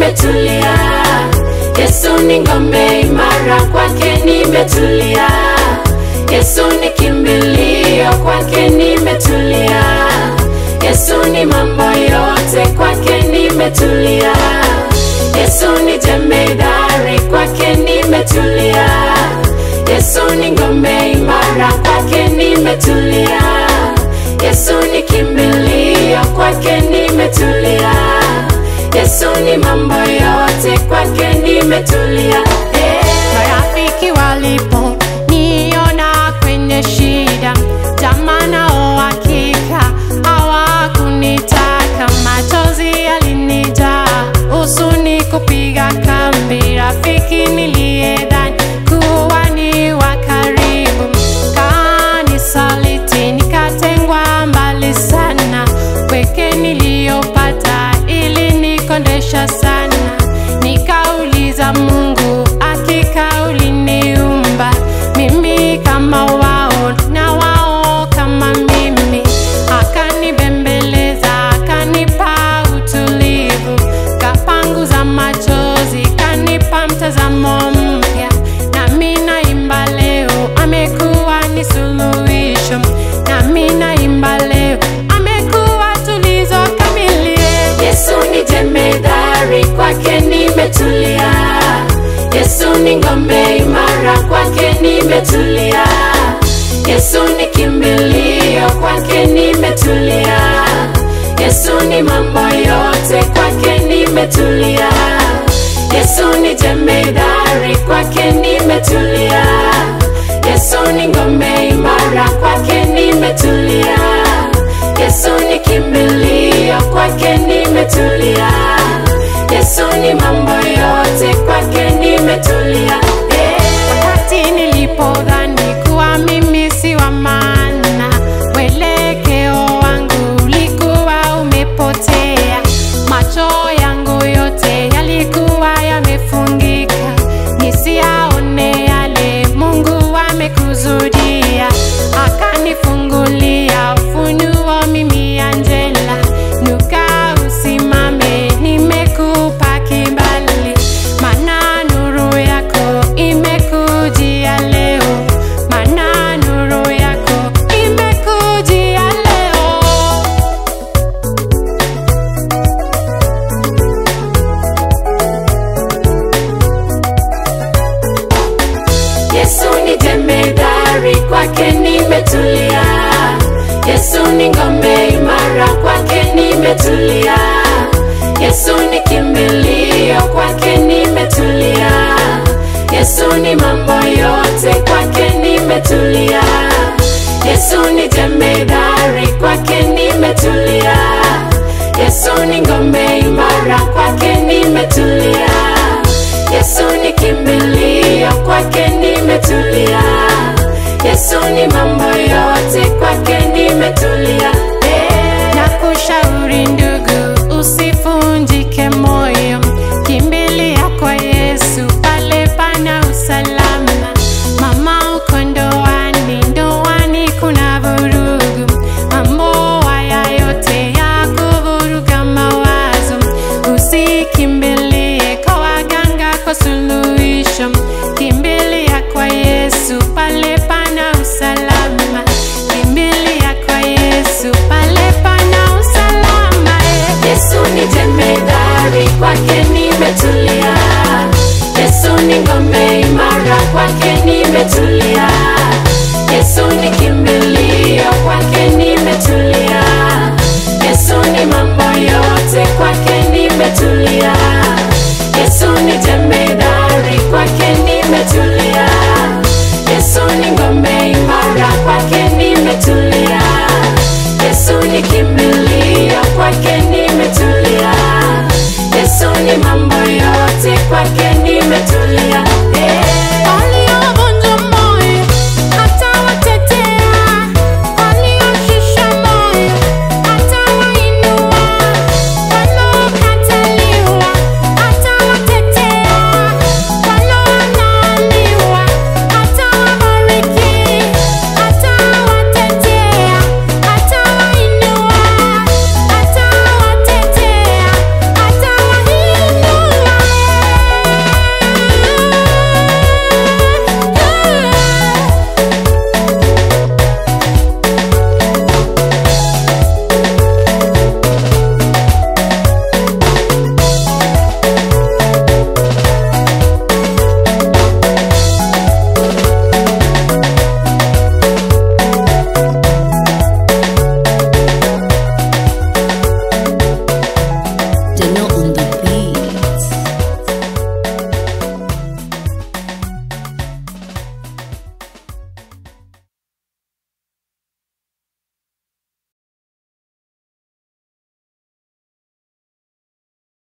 nimetulia. Yesu ni ngome imara, kwake nimetulia. Yesu ni kimbilio, kwake nimetulia. Yesu ni mambo yote, kwake nimetulia. Yesu ni jemedari, kwake nimetulia. Yesu ni ngome imara, kwake nimetulia. Yesu ni kimbilio, kwake nimetulia. Yesu ni mambo yote, kwake nimetulia. Hey. Marafiki walipo niona kwenye shida, jamaa nao hakika hawakunitaka. Machozi yalinijaa, huzuni kupiga kambi. Rafiki niliyedhani kuwa ni wa karibu kanisaliti, nikatengwa mbali sana. Pweke niliyopata ilinikondesha sana, nikauliza Mungu, hakika uliniumba mimi kama wao na wao kama mimi. Akanibembeleza, akanipa utulivu, kapanguza machozi, kanipa mtazamo mpya. Nami naimba leo, amekuwa ni suluhisho. Nami naimba leo, amekuwa tulizo kamili. Yesu ni jemedari, kwake nimetulia. Yesu ni ngome imara, kwake nimetulia. Yesu ni kimbilio, kwake nimetulia. Yesu ni mambo yote, kwake nimetulia. Yesu ni jemedari, kwake nimetulia. Yesu ni ngome imara, kwake nimetulia. Yesu ni kimbilio, kwake nimetulia. Yesu ni mambo yote, kwake nimetulia. Hey. Wakati nilipodhani kuwa mimi si wa maana, mwelekeo wangu ulikuwa umepotea. Macho yangu yote yalikuwa yamefungika, nisiyaone yale Mungu amekusudia. Akanifungulia ufunuo, mimi Angela, nuka usimame, nimekupa kibali, maana nuru yako imekujia leo, maana nuru yako imekujia leo. Yesu ni jemedari, kwake nimetulia. Yesu ni ngome imara, kwake nimetulia. Yesu ni kimbilio, kwake nimetulia. Yesu ni mambo yote, kwake nimetulia. Yesu ni jemedari, kwake nimetulia. Yesu ni ngome imara, kwake nimetulia. Yesu ni kimbilio, kwake nimetulia. Yesu ni mambo yote, kwake